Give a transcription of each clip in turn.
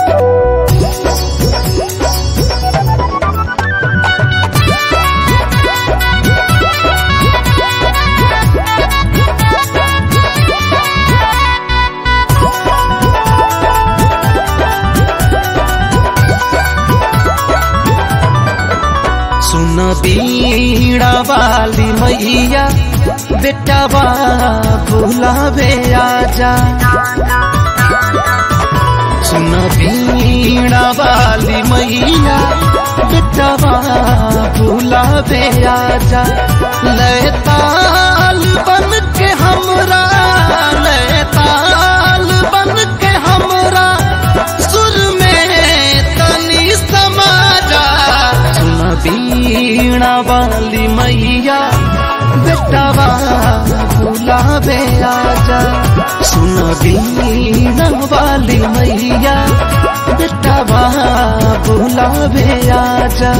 सुन बीड़ा वाली मैया बेटवा भुलावे आजा सुन बीड़ा वाली मैया बेटवा भुलावे आजा लैताल बन के हमरा लैताल बन के हमरा सुर में तनी समाजा सुन बीणा वाली मैया बेटवा बुलावे आजा सुन बीणा वाली मैया बेटवा बुलावे आजा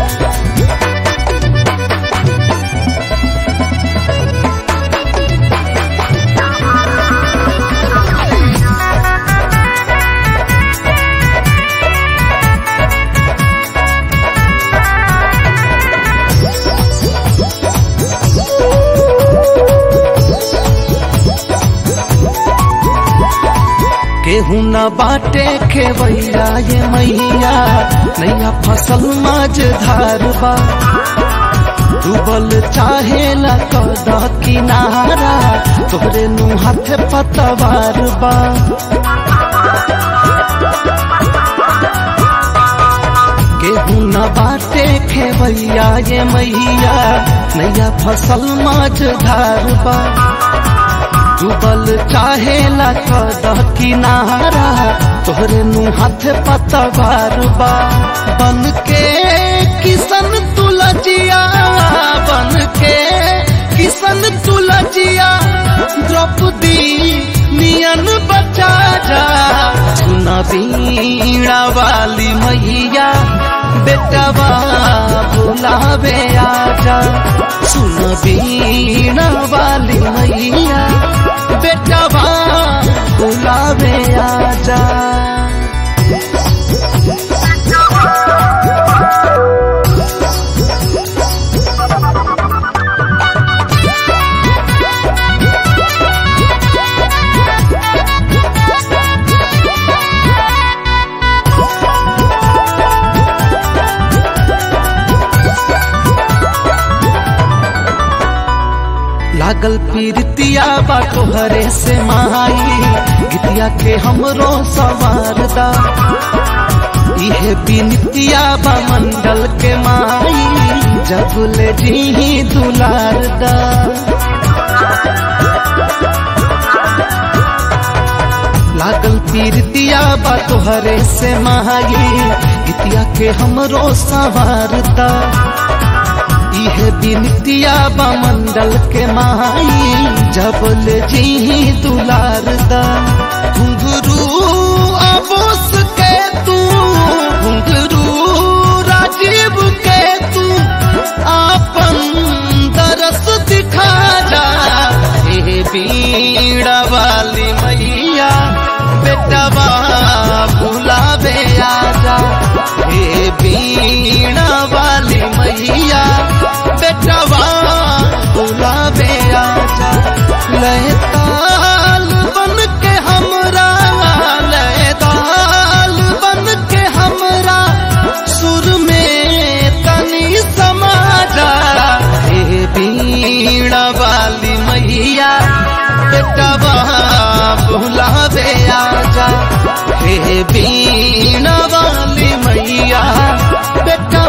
केहू न बाटे खेवैया ये मैया नैया फसल माज धारबा डूबल चाहे न कद किनारा तोहरे नु हाथ पतवार बा केहू न बाटे खेवैया ये मैया नैया फसल माज धारबा डूबल चाहे ला कद किनारा तोहरे नु हाथ पतवार बा बन के किसन तुलजिया बन के किसन तुलजिया द्रौपदी नियन बचा जा सुन बीणा वाली मैया बेटवा बुलावे आजा सुन बीणा वाली मैया बेटवा बुलावे आजा लागल पीरतिया बा तोहरे से माई गीतिया के हमरो सवारदा इहे बिनतिया बा मंडल के माई जगुले जी दुलारदा लागल पीरतिया बा तोहरे से माई गीतिया के हमरो सवारदा इहे बिनतिया बा मंडल के माई जबल जी दुलारदा घुंघरू अबोस के तू घुंघरू राजीव के तू आपन दरस दिखा जा हे बीड़ा वाली मैया बेटवा बुलावे आजा हे बीणा वाली मैया बेटवा बुलावे आजा लहताल बन के हमरा लहताल बन के हमरा सुर में तनी समाजा हे बीणा वाली मैया बेटवा बुलावे आजा हे बीणा वाली मैया बेटा